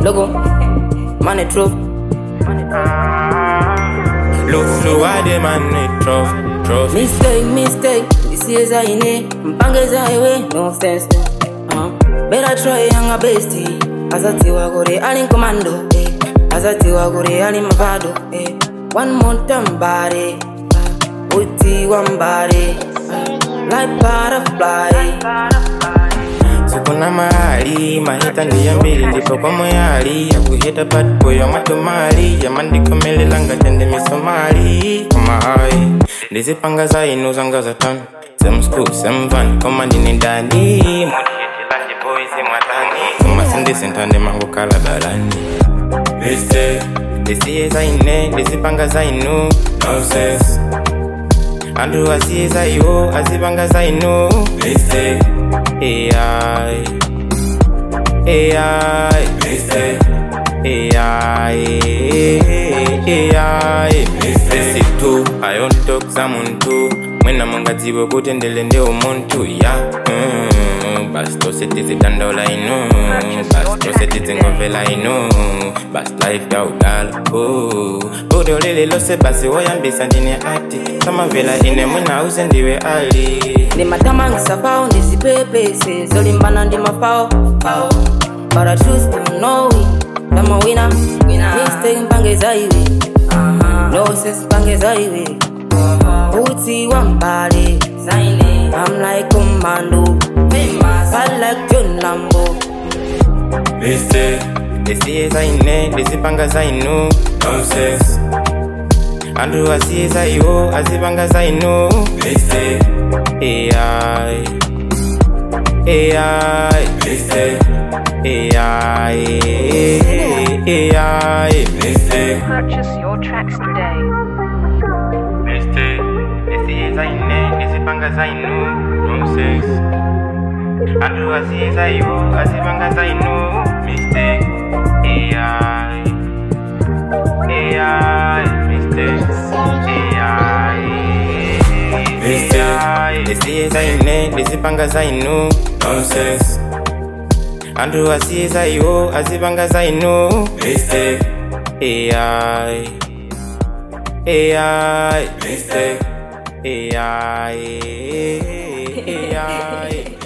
Logo, money true. Look slow, I demand it, trophy, trophy. Mistake, mistake. This is a ine. Mpange za highway, no sense. Uh, better try younger bestie. Azatiwa gore ali commando. Eh. Azatiwa gore ali mavado. Eh. One more time body. Uh, uti one body. Uh, like butterfly. sikuna mahali mahita ndiya mbili ndipo kwa moyali yakuhita patpo ya matomali yamandikomelelanga tende misomali komahayi ndizipanga zainu zanga zatano semsku semvan koma ndine ndani mutiyetilaje boisi mwatani koma sindisintande mangokala balani liste ndisiye zaine ndizipanga zainu noses antu asiye zaiwo azipanga zainu liste AI AI Mistake AI AI Mistake tu ayontokuza muntu mwena mungadziwe kuti ndele ndi umuntu ya mm, basi tose tizidandaula inu basi tose tizingovela inu basi life ya udala oh. bude ulili lose basi woyambisa ndine ati samavela ine mwina uze ndiwe ali Ndi matamangisa pao ndizipepese zolimbana ndi mapao pao But I choose to know it I'm a winner Mistake mpange za iwe No sense mpange za iwe Uti wa mbali I'm like commando I like John Lambo Liste Ndisiye zaine ndizipanga zainu Nonsense Antu asiye zaiwo azipanga zainu Liste AI AI Liste AI AI Liste Purchase your tracks today. Liste Ndisiye zaine ndizipanga zainu Nonsense Antu asiye zaiwo azipanga zainu Mistake AI AI Mistake AI Mistake Ndisiye zaine ndizipanga zainu Nonsense Antu asiye zaiwo azipanga zainu Mistake AI AI Mistake AI AI